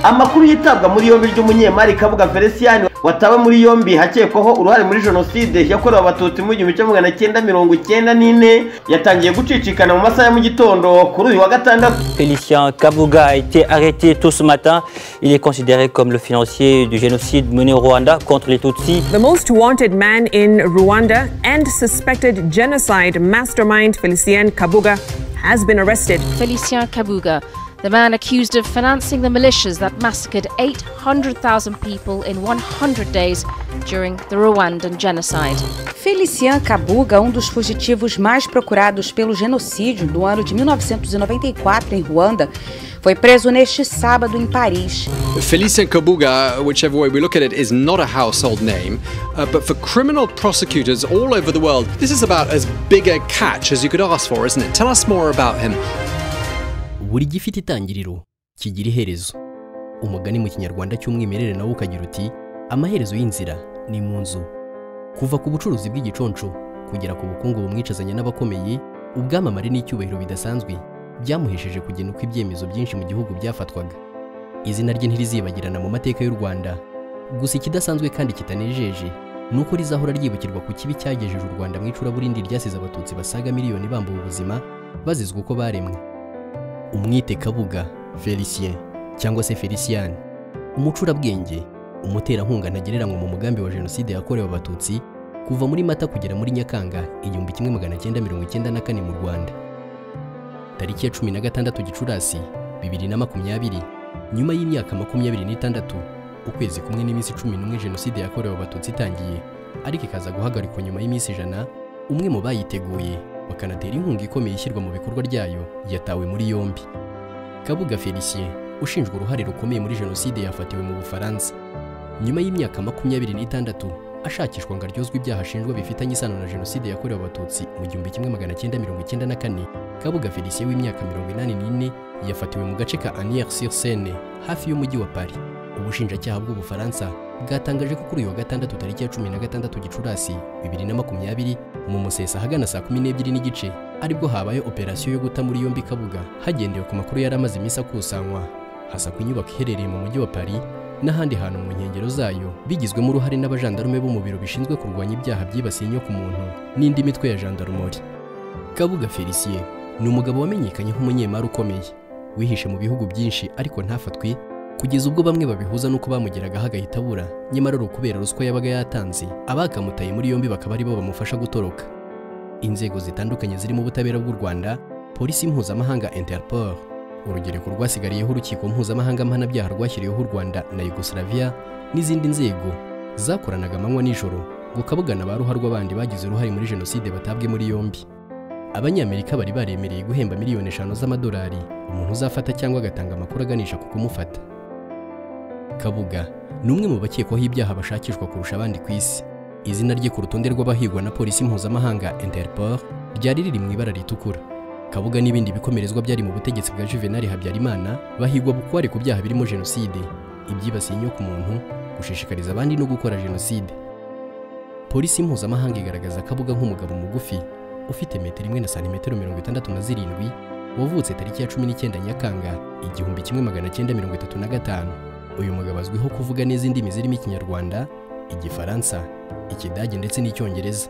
amakuru yitabwa muri yombi ry'umunyemari kabuga felicien watawe muri yombi hakekwaho uruhare muri jenoside yakorewe abatutsi mu gihumbi kimwe magana cyenda mirongo cyenda n'ine yatangiye gucicikana mu masaha ya mu gitondo kuri uyu wa gatandatu Félicien Kabuga a été arrêté tôt ce matin. Il est considéré comme le financier du génocide mené au Rwanda contre les Tutsis. The most wanted man in Rwanda and suspected genocide mastermind Felicien Kabuga has been arrested. Felicien Kabuga, the man accused of financing the militias that massacred 800,000 people in 100 days during the Rwandan genocide. Felician Kabuga, um dos fugitivos mais procurados pelo genocídio do ano de 1994 em Ruanda, foi preso neste sábado em Paris. Felicien Kabuga, whichever way we look at it, is not a household name, uh, but for criminal prosecutors all over the world, this is about as big a catch as you could ask for, isn't it? Tell us more about him. buri gifite itangiriro kigira iherezo umugani mu kinyarwanda cy'umwimerere nawo ukagira uti amaherezo y'inzira ni mu nzu kuva ku bucuruzi bw'igiconco kugera ku bukungu bumwicazanya n'abakomeye ubwamamare n'icyubahiro bidasanzwe byamuhesheje kugena uko ibyemezo byinshi mu gihugu byafatwaga izina rye ntirizibagirana mu mateka y'u rwanda gusa ikidasanzwe kandi kitanejeje ni uko rizahora ryibukirwa ku kibi cyagejeje u rwanda mu icuraburindi ryasize abatutsi basaga miliyoni bambuwe ubuzima bazizwa uko baremwe umwite kabuga felicien cyangwa se felician umucurabwenge umuterankunga ntagereranywa mu mugambi wa jenoside yakorewe abatutsi kuva muri mata kugera muri nyakanga igihumbi kimwe magana cyenda mirongo icyenda na kane mu rwanda tariki ya cumi na gatandatu gicurasi bibiri na makumyabiri nyuma y'imyaka makumyabiri n'itandatu ukwezi kumwe n'iminsi cumi n'umwe jenoside yakorewe abatutsi itangiye ariko ikaza guhagarikwa nyuma y'iminsi ijana umwe mu bayiteguye bakanatera inkunga ikomeye ishyirwa mu bikorwa ryayo yatawe muri yombi kabuga felicien ushinjwa uruhare rukomeye muri jenoside yafatiwe mu bufaransa nyuma y'imyaka makumyabiri n'itandatu ashakishwa ngo aryozwe ibyaha ashinjwa bifitanye isano na jenoside yakorewe abatutsi mu gihumbi kimwe magana cyenda mirongo icyenda na kane kabuga felicien w'imyaka mirongo inani n'ine yafatiwe mu gace ka anier sur seine hafi y'umujyi wa paris ubushinjacyaha bw'ubufaransa bwatangaje ko kuri uyu wa gatandatu tariki ya cumi na gatandatu gicurasi bibiri na makumyabiri mu musesa ahagana saa kumi n'ebyiri n'igice aribwo habaye operasiyo yo guta muri yombi kabuga hagendewe ku makuru yari amaze iminsi akusanywa hasakwa inyubako iherereye mu mujyi wa paris n'ahandi hantu mu nkengero zayo bigizwemo uruhare n'abajandarume bo mu biro bishinzwe kurwanya ibyaha byibasiye inyo ku muntu n'indi mitwe ya jandarumori kabuga felicien ni umugabo wamenyekanye nk'umunyemari ukomeye wihishe mu bihugu byinshi ariko ntafatwe kugeza ubwo bamwe babihuza n'uko bamugeragaho agahita abura nyamara ari ukubera ruswa yabaga yatanze abakamutaye muri yombi bakaba aribo bamufasha gutoroka inzego zitandukanye zirimo ubutabera bw'u rwanda polisi mpuzamahanga interpol urugereko rwasigariyeho urukiko mpuzamahanga mpanabyaha rwashyiriweho u rwanda na yugoslavia n'izindi nzego zakoranaga amanywa nijoro ngo kabugana ba ruharwa bandi bagize uruhare muri jenoside batabwe muri yombi abanyamerika bari baremereye guhemba miliyoni eshanu z'amadolari umuntu uzafata cyangwa agatanga amakuru aganisha ku kumufata kabuga ni umwe mu bakekwaho ibyaha bashakishwa kurusha abandi ku isi izina rye ku rutonde rw'abahigwa na polisi mpuzamahanga interpol ryari riri mu ibara ritukura kabuga n'ibindi bikomerezwa byari mu butegetsi bwa juvenali habyarimana bahigwa bukware ku byaha birimo jenoside ibyibasiye inyo ku muntu gushishikariza abandi no gukora jenoside polisi mpuzamahanga igaragaza kabuga nk'umugabo mugufi ufite metero imwe na santimetero mirongo itandatu na zirindwi wavutse tariki ya cumi n'icyenda nyakanga igihumbi kimwe magana cyenda mirongo itatu na gatanu uyu mugabo azwiho kuvuga neza indimi zirimo ikinyarwanda igifaransa ikidage ndetse n'icyongereza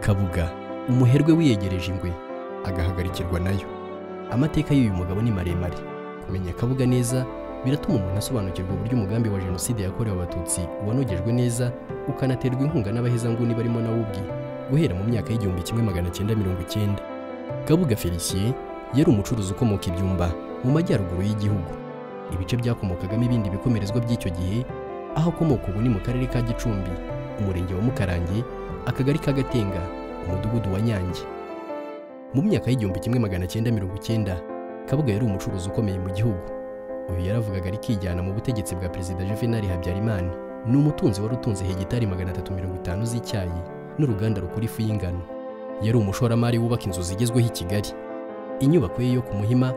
kabuga umuherwe wiyegereje ingwe agahagarikirwa nayo amateka y'uyu mugabo ni maremare kumenya kabuga neza biratuma umuntu asobanukirwa uburyo umugambi wa jenoside yakorewe abatutsi wanogejwe neza ukanaterwa inkunga n'abahezanguni barimo nawe ubwe guhera mu myaka y'igihumbi kimwe magana cyenda mirongo icyenda kabuga felicien yari umucuruzi ukomoka ibyumba mu majyaruguru y'igihugu ibice byakomokagamo ibindi bikomerezwa by'icyo gihe aho akomoka ubu ni mu karere ka gicumbi umurenge wa mukarange akagari ka gatenga umudugudu wa nyange mu myaka y'igihumbi kimwe magana cyenda mirongo icyenda kabuga yari umucuruzi ukomeye mu gihugu uyu yaravugaga ari kijyana mu butegetsi bwa perezida juvenali habyarimana ni umutunzi wari utunze hegitari magana atatu mirongo itanu z'icyayi n'uruganda rukora ifu y'ingano yari umushoramari wubaka inzu zigezweho i kigali inyubako ye yo ku muhima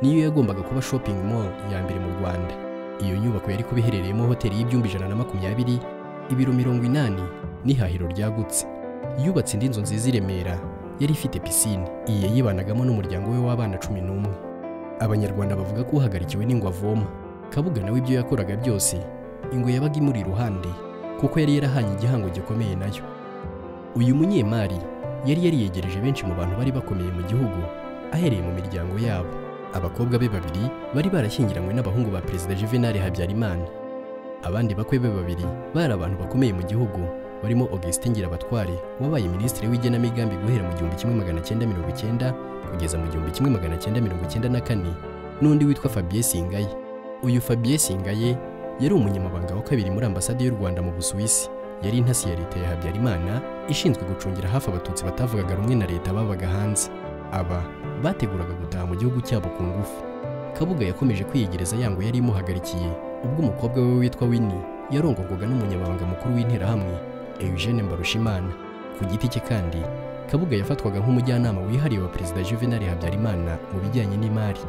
niyo yagombaga kuba shopping mall ya mbere mu rwanda iyo nyubako yari kuba iherereyemo hoteli y'ibyumba ijana na makumyabiri ibiro mirongo inani n'ihahiro ryagutse yubatse indi nzu nziza i remera yari ifite pisine iyi yayibanagamo n'umuryango we w'abana cumi n'umwe abanyarwanda bavuga ko uhagarikiwe n'ingwe avoma kabuga nawe ibyo yakoraga byose ingwe yabaga imuri iruhande kuko yari yarahanye igihango gikomeye nayo uyu munyemari yari yariyegereje benshi mu bantu bari bakomeye mu gihugu ahereye mu miryango yabo abakobwa be babiri bari barashyingiranywe n'abahungu ba perezida juvenal habyarimana abandi bakwe be babiri bari abantu bakomeye mu gihugu barimo augustin ngirabatware wabaye minisitiri w'igenamigambi guhera mu gihumbi kimwe magana cyenda mirongo icyenda kugeza mu gihumbi kimwe magana cyenda mirongo icyenda na kane n'undi witwa fabien singaye uyu fabien singaye yari umunyamabanga wa kabiri muri ambasade y'u rwanda mu busuwisi yari intasi ya leta ya habyarimana ishinzwe gucungira hafi abatutsi batavugaga rumwe na leta babaga hanze aba bateguraga gutaha mu gihugu cyabo ku ngufu kabuga yakomeje kwiyegereza yango yari imuhagarikiye ubwo umukobwa we witwa winnie yarongorwaga n'umunyamabanga mukuru w'interahamwe eugene mbarushimana ku giti cye kandi kabuga yafatwaga nk'umujyanama wihariye wa perezida juvenal habyarimana mu bijyanye n'imari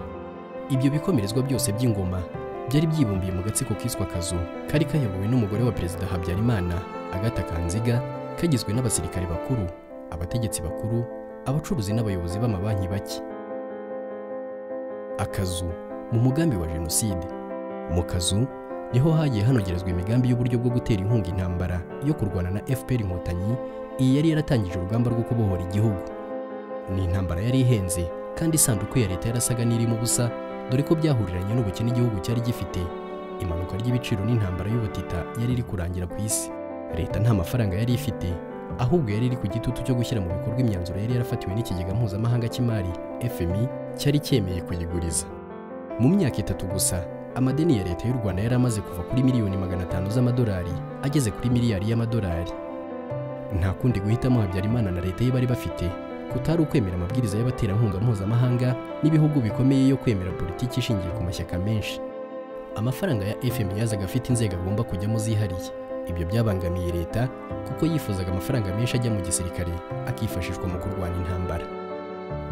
ibyo bikomerezwa byose by'ingoma byari byibumbiye mu gatsiko kiswe akazu kari kayobowe n'umugore wa perezida habyarimana agata kanziga kagizwe n'abasirikare bakuru abategetsi bakuru abacuruzi n'abayobozi b'amabanki bake akazu mu mugambi wa jenoside mu kazu niho hagiye hanogerezwa imigambi y'uburyo bwo gutera inkunga intambara yo kurwana na fpr inkotanyi iyi yari yaratangije urugamba rwo kubohora igihugu ni intambara yari ihenze kandi isanduku ya leta yarasaga n'irimo ubusa dore ko byahuriranye n'ubukene igihugu cyari gifite imanuka ry'ibiciro n'intambara y'ubutita yari iri kurangira ku isi leta nta mafaranga yari ifite ahubwo yari iri ku gitutu cyo gushyira mu bikorwa imyanzuro yari yarafatiwe n'ikigega mpuzamahanga cy'imari fmi cyari cyemeye kuyiguriza mu myaka itatu gusa amadeni ya leta y'u rwanda yari amaze kuva kuri miliyoni magana atanu z'amadolari ageze kuri miliyari y'amadolari nta kundi guhitamo habyarimana na leta ye bari bafite kutari ukwemera amabwiriza y'abaterankunga mpuzamahanga n'ibihugu bikomeye yo kwemera politiki ishingiye ku mashyaka menshi amafaranga ya fm yazaga afite inzego agomba kujyamo zihariye ibyo byabangamiye leta kuko yifuzaga amafaranga menshi ajya mu gisirikare akifashishwa mu kurwana intambara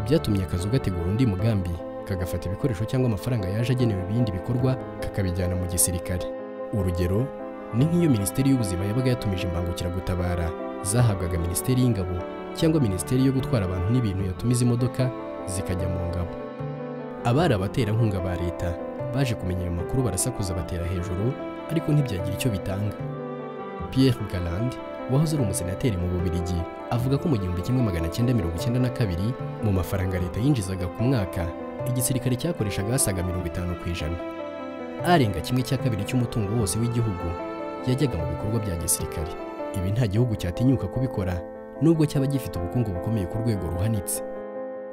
byatumye akazu gategura undi mugambi kagafata ibikoresho cyangwa amafaranga yaje agenewe ibindi bikorwa kakabijyana mu gisirikare urugero ni nk'iyo minisiteri y'ubuzima yabaga yatumije imbangukiragutabara zahabwaga minisiteri y'ingabo cyangwa minisiteri yo gutwara abantu n'ibintu yatumiza imodoka zikajya mu ngabo abari abaterankunga ba leta baje kumenya ayo makuru barasakuza batera hejuru ariko ntibyagira icyo bitanga Pierre Galland wahoze ari umusenateri mu Bubiligi avuga ko mu gihumbi kimwe magana cyenda mirongo icyenda na kabiri mu mafaranga leta yinjizaga ku mwaka igisirikare cyakoreshaga hasaga mirongo itanu ku ijana arenga kimwe cya kabiri cy'umutungo wose w'igihugu yajyaga mu bikorwa bya gisirikare ibi nta gihugu cyatinyuka kubikora nubwo cyaba gifite ubukungu bukomeye ku rwego ruhanitse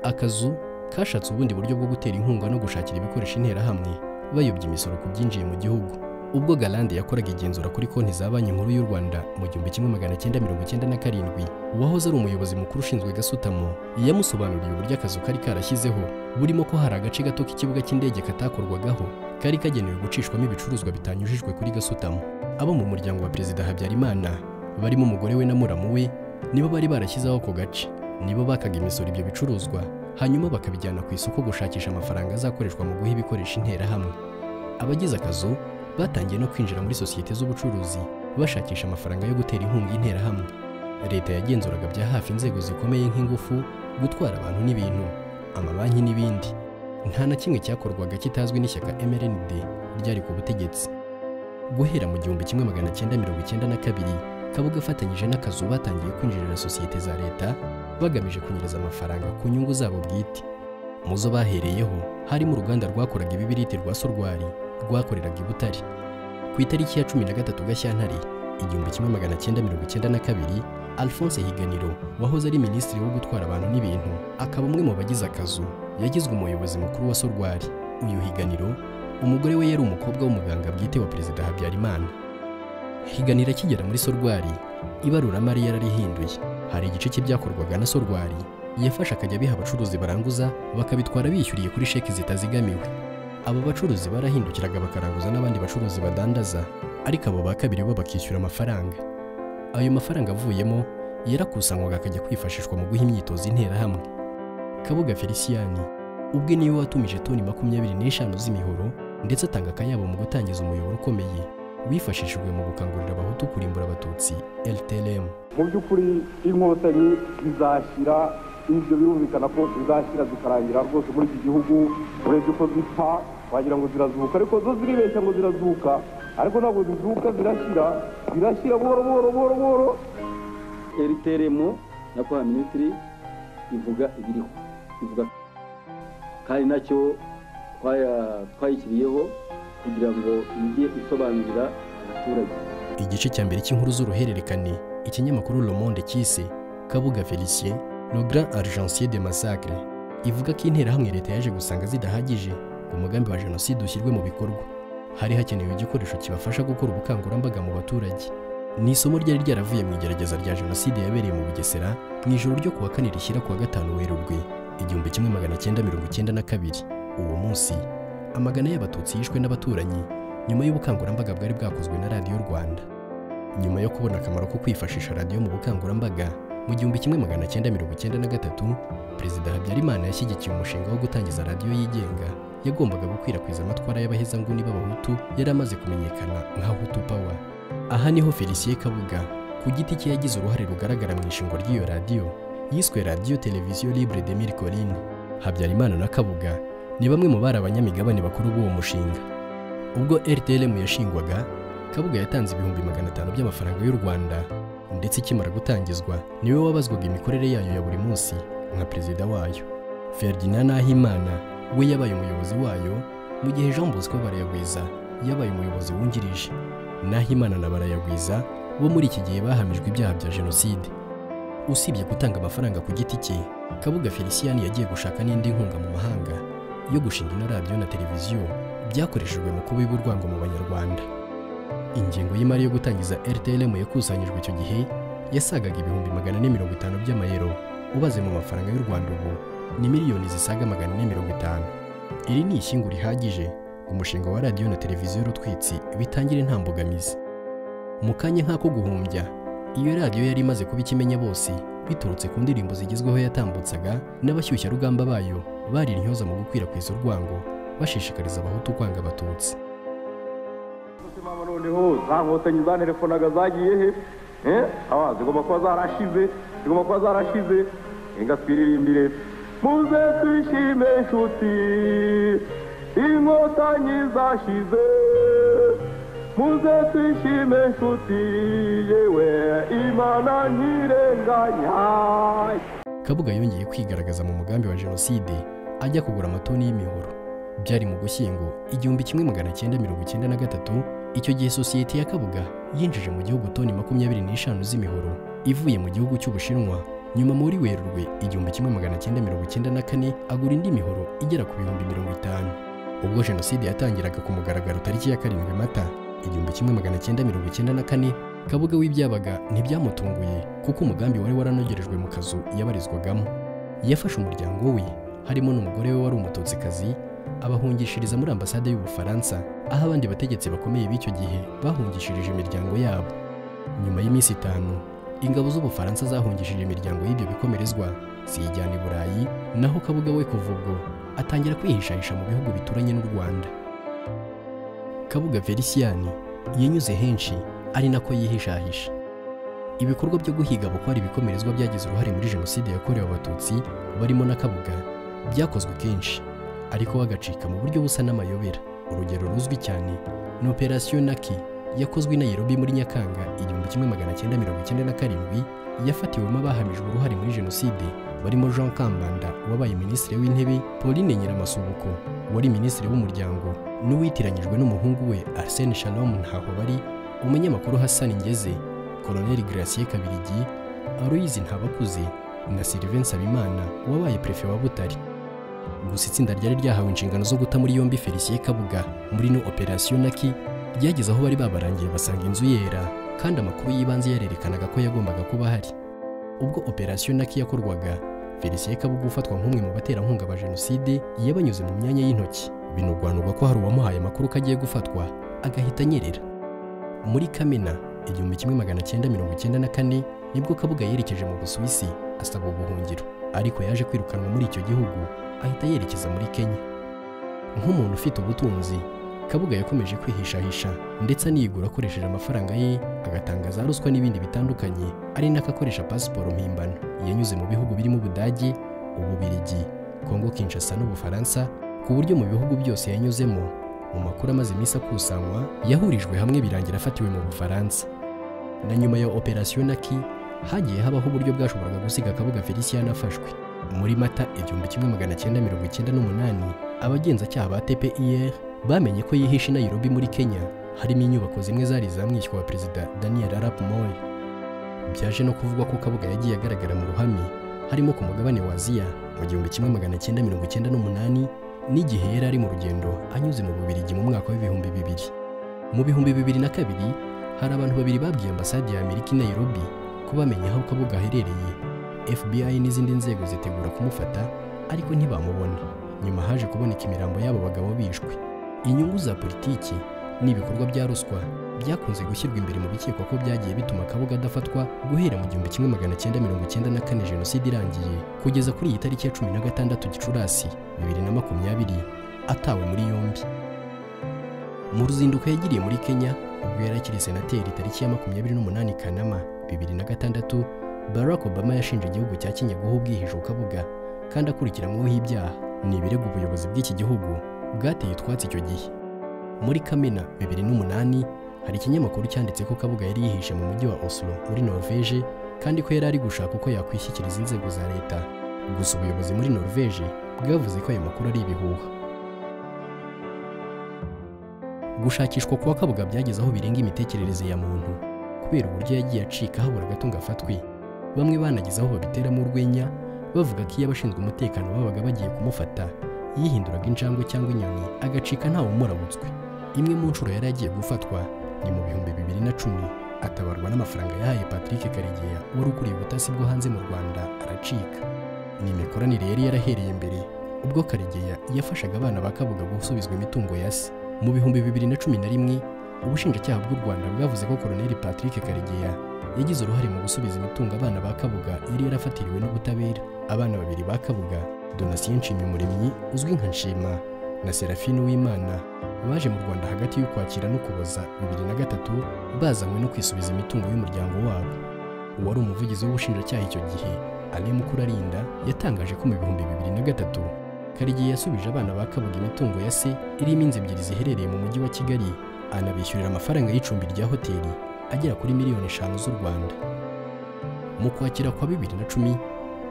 akazu kashatse ubundi buryo bwo gutera inkunga no gushakira ibikoresho interahamwe bayobya imisoro ku byinjiye mu gihugu ubwo galande yakoraga igenzura kuri konti za banki nkuru y'u rwanda mu gihumbi kimwe magana cyenda mirongo icyenda na karindwi uwahoze ari umuyobozi mukuru ushinzwe gasutamo yamusobanuriye uburyo akazu kari karashyizeho burimo ko hari agace gato k'ikibuga cy'indege katakorwagaho kari kagenewe gucishwamo ibicuruzwa bitanyujijwe kuri gasutamo abo mu muryango wa perezida habyarimana barimo umugore we na muramu we nibo bari barashyizeho ako gace nibo bakaga imisoro ibyo bicuruzwa hanyuma bakabijyana ku isoko gushakisha amafaranga azakoreshwa mu guha ibikoresho interahamwe abagize akazu batangiye no kwinjira muri sosiyete z'ubucuruzi bashakisha amafaranga yo gutera inkunga interahamwe leta yagenzuraga bya hafi inzego zikomeye nk'ingufu gutwara abantu n'ibintu amabanki n'ibindi nta na kimwe cyakorwaga kitazwi n'ishyaka mrnd ryari ku butegetsi guhera mu gihumbi kimwe magana cyenda mirongo icyenda na kabiri kabuga afatanyije n'akazu batangiye kwinjirira sosiyete za leta bagamije kunyereza amafaranga ku nyungu zabo bwite mu zo bahereyeho harimo uruganda rwakoraga ibibiriti rwa sorwari rwakoreraga i Butare ku itariki ya cumi na gatatu Gashyantare igihumbi kimwe magana cyenda mirongo icyenda na kabiri Alphonse Higaniro wahoze ari minisitiri wo gutwara abantu n'ibintu akaba umwe mu bagize akazu yagizwe umuyobozi mukuru wa Sorwari uyu Higaniro umugore we yari umukobwa w'umuganga bwite wa perezida Habyarimana Higaniro akigera muri Sorwari ibaruramari yararihinduye hari igice cy'ibyakorwaga na Sorwari yafashe akajya biha abacuruzi baranguza bakabitwara bishyuriye kuri sheki zitazigamiwe aba bacuruzi barahindukiraga bakaranguza n'abandi bacuruzi badandaza ariko abo ba kabiri bo bakishyura amafaranga ayo mafaranga avuyemo yarakusanywaga akajya kwifashishwa mu guha imyitozo interahamwe kabuga feliciyani ubwe niwe watumije toni makumyabiri n'eshanu z'imihoro ndetse atanga akayabo mu gutangiza umuyoboro ukomeye wifashishijwe mu gukangurira abahutu kurimbura abatutsi ltlm mu by'ukuri inkotanyi izashyira ibyo birumvikana ko zizashyira zikarangira rwose muri iki gihugu urebye uko zipfa wagira ngo zirazuka ariko zo ziribeshya ngo zirazuka ariko ntabwo zizuka zirashyira zirashyira buhoro buhoro buhoro buhoro eriteremu na kwa minisitiri ivuga ibiriho ivuga kandi nacyo twayikiriyeho kugira ngo ijye isobanurira abaturage igice cya mbere cy'inkuru z'uruhererekane ikinyamakuru Le Monde cyise kabuga felicien le grand argencier de massacre ivuga ko interahamwe leta yaje gusanga zidahagije ngo umugambi wa jenoside ushyirwe mu bikorwa hari hakenewe igikoresho kibafasha gukora ubukangurambaga mu baturage ni isomo ryari ryaravuye mu igerageza rya jenoside yabereye mu bugesera mu ijoro ryo kuwa kane rishyira kuwa gatanu werurwe igihumbi kimwe magana cyenda mirongo icyenda na kabiri uwo munsi amagana y'abatutsi yishwe n'abaturanyi nyuma y'ubukangurambaga bwari bwakozwe na radiyo rwanda nyuma yo kubona akamaro ko kwifashisha radiyo mu bukangurambaga mu gihumbi kimwe magana cyenda mirongo icyenda na gatatu perezida habyarimana yashyigikiye umushinga wo gutangiza radiyo yigenga yagombaga gukwirakwiza amatwara y'abahezanguni b'abahutu yari amaze kumenyekana nka hutu pawa aha niho felicien kabuga ku giti cye yagize uruhare rugaragara mu ishingo ry'iyo radiyo yiswe radiyo televiziyo libre de mille colline habyarimana na kabuga ni bamwe mu bari abanyamigabane bakuru b'uwo mushinga ubwo rtlm yashingwaga kabuga yatanze ibihumbi magana atanu by'amafaranga y'u rwanda ndetse ikimara gutangizwa niwe wabazwaga imikorere yayo ya buri munsi nka perezida wayo ferdinand nahimana we yabaye umuyobozi wayo mu gihe jean bosco barayagwiza yabaye umuyobozi wungirije nahimana na barayagwiza bo muri iki gihe bahamijwe ibyaha bya jenoside usibye gutanga amafaranga ku giti cye kabuga felicien yagiye gushaka n'indi nkunga mu mahanga yo gushinga ino radiyo na televiziyo byakoreshejwe mu kubiba urwango mu banyarwanda ingengo y'imari yo gutangiza rtlm yakusanyijwe icyo gihe yasagaga ibihumbi magana ane mirongo itanu by'amayero ubaze mu mafaranga y'u rwanda ubu ni miliyoni zisaga magana ane mirongo itanu iri ni ishyingu rihagije ngo umushinga wa radiyo na televiziyo rutwitsi bitangire nta mbogamizi mu kanya nk'ako guhumbya iyo radiyo yari imaze kuba ikimenya bose biturutse ku ndirimbo zigezweho yatambutsaga n'abashyushyarugamba bayo bari intyoza mu gukwirakwiza urwango bashishikariza abahutu kwanga abatutsi mama noneho za nkotanyi zanerefonaga zagiye he Eh? Ah, zigomba kuba zarashize zigomba kuba zarashize inga twiririmbire muze twishime inshuti inkotanyi zashize muze twishime inshuti yewe imana ntirenganya kabuga yongeye kwigaragaza mu mugambi wa jenoside ajya kugura amatoni y'imihoro byari mu gushyingo igihumbi kimwe magana cyenda mirongo icyenda na gatatu icyo gihe sosiyete ya kabuga yinjije mu gihugu toni makumyabiri n'eshanu z'imihoro ivuye mu gihugu cy'ubushinwa nyuma muri werurwe igihumbi kimwe magana cyenda mirongo icyenda na kane agura indi mihoro igera ku bihumbi mirongo itanu ubwo jenoside yatangiraga ku mugaragaro tariki ya karindwi mata igihumbi kimwe magana cyenda mirongo icyenda na kane kabuga w'ibyabaga ntibyamutunguye kuko umugambi wari waranogerejwe mu kazu yabarizwagamo yafashe umuryango we harimo n'umugore we wari umututsikazi abahungishiriza muri ambasade y'ubufaransa aho abandi bategetsi bakomeye b'icyo gihe bahungishirije imiryango yabo nyuma y'iminsi itanu ingabo z'ubufaransa zahungishije imiryango y'ibyo bikomerezwa ziyijyana i burayi naho kabuga we kuva ubwo atangira kwihishahisha mu bihugu bituranye n'u rwanda kabuga felicien yanyuze henshi ari nako yihishahisha ibikorwa byo guhiga abakwari ibikomerezwa byagize uruhare muri jenoside yakorewe abatutsi barimo na kabuga byakozwe kenshi ariko bagacika mu buryo busa n'amayobera urugero ruzwi cyane ni operasiyo naki yakozwe i nayirobi muri nyakanga igihumbi kimwe magana cyenda mirongo icyenda na karindwi yafatiwemo abahamijwe uruhare muri jenoside barimo jean kambanda wabaye minisitiri w'intebe pauline nyiramasubuko wari minisitiri w'umuryango n'uwitiranyijwe n'umuhungu we arsene shalom ntahobari umunyamakuru hassan ngeze koloneli gratien kabirigi aloyizi ntabakuze na sylvain nsabimana wabaye perefe wa butare gusa itsinda ryari ryahawe inshingano zo guta muri yombi felicien kabuga muri no operasiyo naki ryageze aho bari babarangiye basanga inzu yera kandi amakuru y'ibanze yarerekanaga ko yagombaga kuba ahari ubwo operasiyo naki yakorwaga felicien kabuga ufatwa nk'umwe mu baterankunga ba jenoside yabanyuze mu myanya y'intoki binugwanurwa ko hari uwamuhaye amakuru ko agiye gufatwa agahita anyerera muri kamena igihumbi kimwe magana cyenda mirongo icyenda na kane nibwo kabuga yerekeje mu busuwisi asaba ubuhungiro ariko yaje kwirukanwa muri icyo gihugu ahita yerekeza muri kenya nk'umuntu ufite ubutunzi kabuga yakomeje kwihishahisha ndetse anigura akoresheje amafaranga ye agatanga za ruswa n'ibindi bitandukanye ari nako akoresha pasiporo mpimbano yanyuze mu bihugu birimo ubudage ububirigi kongo kinshasa n'ubufaransa ku buryo mu bihugu byose yanyuzemo mu makuru amaze iminsi akusanwa yahurijwe hamwe birangira afatiwe mu bufaransa na nyuma ya operasiyo naki hagiye habaho uburyo bwashoboraga gusiga akabuga felicien afashwe muri mata igihumbi kimwe magana cyenda mirongo icyenda n'umunani abagenzacyaha ba tpir bamenye ko yihishe i nairobi muri kenya harimo inyubako zimwe zari zamwishywa wa perezida daniel arap moy byaje no kuvugwa ko kabuga yagiye agaragara mu ruhame harimo ku mugabane wa aziya mu gihumbi kimwe magana cyenda mirongo icyenda n'umunani n'igihe yari ari mu rugendo anyuze mu bubirigi mu mwaka w'ibihumbi bibiri mu bihumbi bibiri na kabiri hari abantu babiri babwiye ambasade ya amerika i nairobi ko bamenye aho kabuga aherereye fbi n'izindi nzego zitegura kumufata ariko ntibamubona nyuma haje kuboneka imirambo y'abo bagabo bishwe inyungu za politiki n'ibikorwa bya ruswa byakunze gushyirwa imbere mu bikekwa ko byagiye bituma akabuga adafatwa guhera mu gihumbi kimwe magana cyenda mirongo icyenda na kane jenoside irangiye kugeza kuri iyi tariki ya cumi na gatandatu gicurasi bibiri na makumyabiri atawe muri yombi mu ruzinduko yagiriye muri kenya ubwo yari akiri senateri tariki ya makumyabiri n'umunani kanama bibiri na gatandatu barack obama yashinje igihugu cya kenya guha ubwihisho kabuga kandi akurikiranweho ibyaha ni ibirego ubuyobozi bw'iki gihugu bwateye utwatsi icyo gihe muri kamena bibiri n'umunani hari ikinyamakuru cyanditse ko kabuga yari yihishe mu mujyi wa oslo muri norvege kandi ko yari ari gushaka uko yakwishyikiriza inzego za leta gusa ubuyobozi muri norvege bwavuze ko ayo makuru ari ibihuha gushakishwa kwa kabuga byageze aho birenga imitekerereze ya muntu kubera uburyo yagiye acika habura gato ngo afatwe bamwe banageze aho babiteramo urwenya bavuga ko iyo abashinzwe umutekano babaga bagiye kumufata yihinduraga injangwe cyangwa inyoni agacika ntawe umurabutswe imwe mu nshuro yari agiye gufatwa ni mu bihumbi bibiri na cumi atabarwa n'amafaranga yahaye patrick karegeya wari ukuriye ubutasi bwo hanze mu rwanda aracika ni imikoranire yari yarahereye imbere ubwo karegeya yafashaga abana ba kabuga gusubizwa imitungo ya se mu bihumbi bibiri na cumi na rimwe ubushinjacyaha bw'u rwanda bwavuze ko koroneli patrick karegeya yagize uruhare mu gusubiza imitungo abana ba kabuga yari yarafatiriwe n'ubutabera abana babiri ba kabuga donasiyo nshimyumuremyi uzwi nka nshima na serafine w'imana baje mu rwanda hagati y'ukwakira n'ukuboza bibiri na gatatu bazanywe no kwisubiza imitungo y'umuryango wabo uwari umuvugizi w'ubushinjacyaha icyo gihe ane mukurarinda yatangaje ko mu bihumbi bibiri na gatatu karigiye yasubije abana ba kabuga imitungo ya se irimo inzu ebyiri ziherereye mu mujyi wa kigali anabishyurira amafaranga y'icumbi rya hoteli agera kuri miliyoni eshanu z'u rwanda mu kwakira kwa bibiri na cumi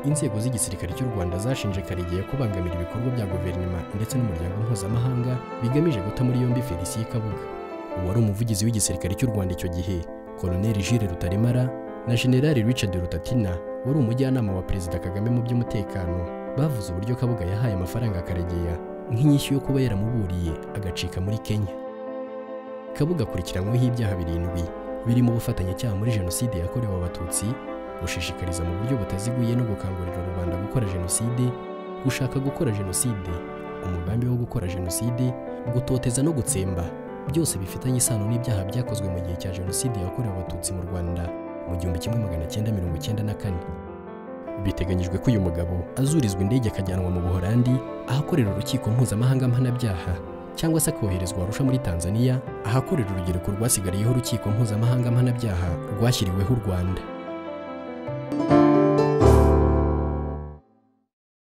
inzego z'igisirikare cy'u rwanda zashinje karegeya kubangamira ibikorwa bya guverinoma ndetse n'umuryango mpuzamahanga bigamije guta muri yombi felicien kabuga uwari umuvugizi w'igisirikare cy'u rwanda icyo gihe koloneli jire rutaremara na generali richard rutatina wari umujyanama wa perezida kagame mu by'umutekano bavuze uburyo kabuga yahaye amafaranga karegeya nk'inyishyu yo kuba yaramuburiye agacika muri kenya kabuga akurikiranyweho ibyaha birindwi birimo ubufatanyacyaha muri jenoside yakorewe abatutsi gushishikariza mu buryo butaziguye no gukangurira rubanda gukora jenoside gushaka gukora jenoside umugambi wo gukora jenoside gutoteza no gutsemba byose bifitanye isano n'ibyaha byakozwe mu gihe cya jenoside yakorewe abatutsi mu rwanda mu gihumbi kimwe magana cyenda mirongo icyenda na kane biteganyijwe ko uyu mugabo azurizwa indege akajyanwa mu buholandi ahakorera urukiko mpuzamahanga mpanabyaha cyangwa se akoherezwa arusha muri tanzania ahakorera urubyiruko rwasigariyeho urukiko mpuzamahanga mpanabyaha rwashyiriweho u rwanda